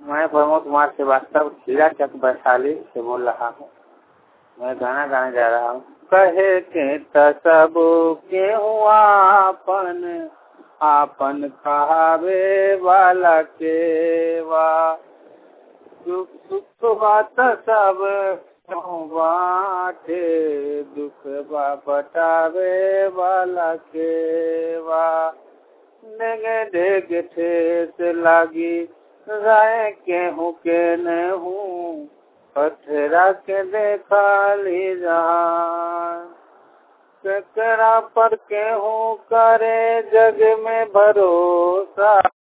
मैं प्रमोद कुमार श्रीवास्तव खीरा चक वैशाली से बोल रहा हूँ मैं गाना गाने जा रहा हूँ कहे के सब के आपन आपन कहावे वाला के वा सुख सुख बात सब बाटे दुख बा बटावे वाला के वा डेगे डेग ठेस लागी राय केहू के न हूँ पथरा के देखा ली जहाँ केकरा पर केहू करे जग में भरोसा